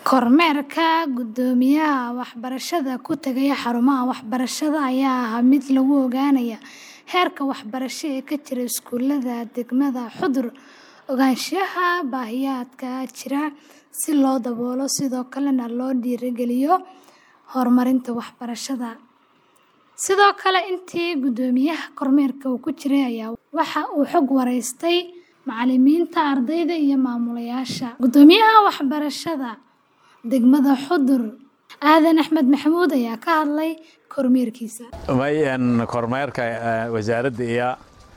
Kormeerka guddoomiyaha waxbarashada ku tagaya xarumaha waxbarashada ayaa ahaa mid lagu ogaanayo heerka waxbarasho ee ka jira iskuulada degmada Xudur, ogaanshaha baahiyaadka jira si loo daboolo sidoo kalena loo dhiirrigeliyo horumarinta waxbarashada. Sidoo kale, intii guddoomiyaha kormeerka uu ku jiray ayaa waxa uu xog wareystay macallimiinta, ardayda iyo maamulayaasha. Guddoomiyaha waxbarashada degmada Xudur, Aadan Axmed Maxamuud ayaa ka hadlay kormeerkiisa. kormeerka wasaaradda iyo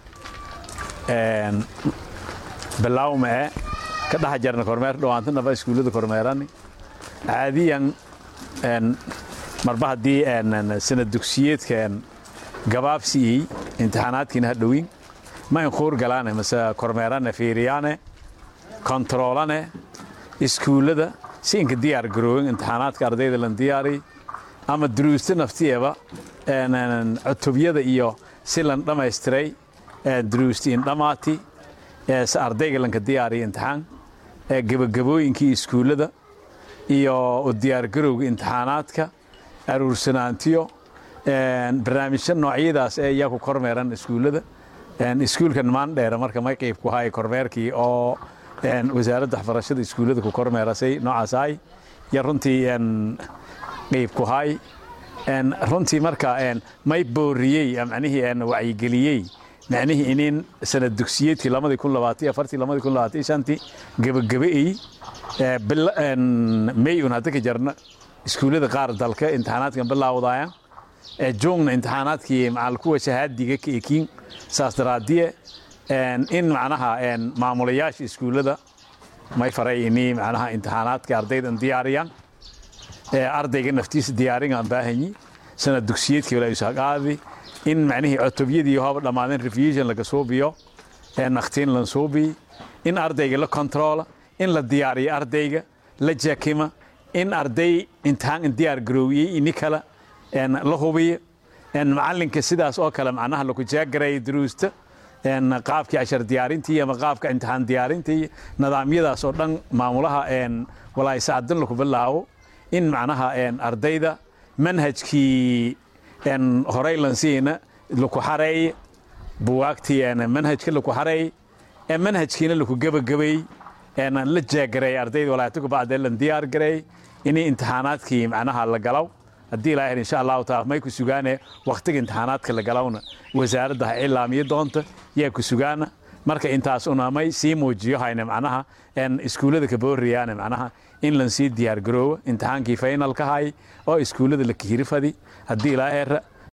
bilowma ee ka dhex jarna kormeer dhawaantanaba iskuullada kormeerani caadiyan marba haddii sanad dugsiyeedkan gabaabsiiyey imtixaanaadkiina ha dhowin ma inkuur galaane mase kormeerane fiiriyaane kontaroolane iskuullada si inka diyaar garoowin imtixaanaadka ardayda lan diyaari ama duruusta naftiyeeba cutubyada iyo si lan dhammaystiray duruusti in dhammaati si ardayga lanka diyaariya imtixaan gebagabooyinkii iskuullada iyo u diyaargarowga imtixaanaadka aruursanaantiyo barnaamijyo noocyadaas ee iyaa ku kormeeran iskuullada iskuulkan maandheera marka may qayb ku hay kormeerkii oo wasaaradda waxbarashada iskuullada ku kormeerasay noocaas ahay iyo runtii qayb ku hay runtii marka may booriyey macnihii wacyigeliyey macnihii inin sanad dugsiyeedkii lamadii kun labaatan iyo afartii lamadii kun labaatan iyo shantii gebagabe'ey may un hadda ka jarna iskuullada qaar dalka imtixaanaadkan bilaawdaya joogna imtixaanaadkii macal kuwa shahaadiga ka ekiin saas daraadiye in macnaha maamulayaasha iskuullada may faray ini macnaha imtixaanaadka ardaydan diyaariyaan ardayga naftiisa diyaaringaan baahanyi sanad dugsiyeedkii walaa isaqaadi in macnihii cutubyadii hooba dhammaadeen revision laga suubiyo nakhtiin lan suubiyi in ardayga la kontroola in la diyaariyo ardayga la jakima in arday imtixaan diyaar garoowiyey ini kale la hubiyo macallinka sidaas oo kale macnaha laku jaagareeyo duruusta qaabkii cashar diyaarintii ama qaabka imtixaan diyaarintii nidaamyadaas oo dhan maamulaha walaaysaadin laku bilaabo in macnaha ardayda manhajkii horey lansiina laku xareeye buwaagtii manhajka laku xareeye manhajkiina laku gebagabeey la jaagareey ardayda walaayatuka bacdee lan diyaar gareey inay imtixaanaadkii macnaha la galaw haddii ilaahay insha allahu taala may ku sugaane waqtiga imtixaanaadka la galawna wasaaradda ha ilaamiyo doonta yaa ku sugaana marka intaas una may sii muujiyo hayne macnaha iskuullada ka booriyaane macnaha in lan sii diyaar garoowo imtixaankii finalka hay oo iskuullada la kihirifadi haddii ilaa eera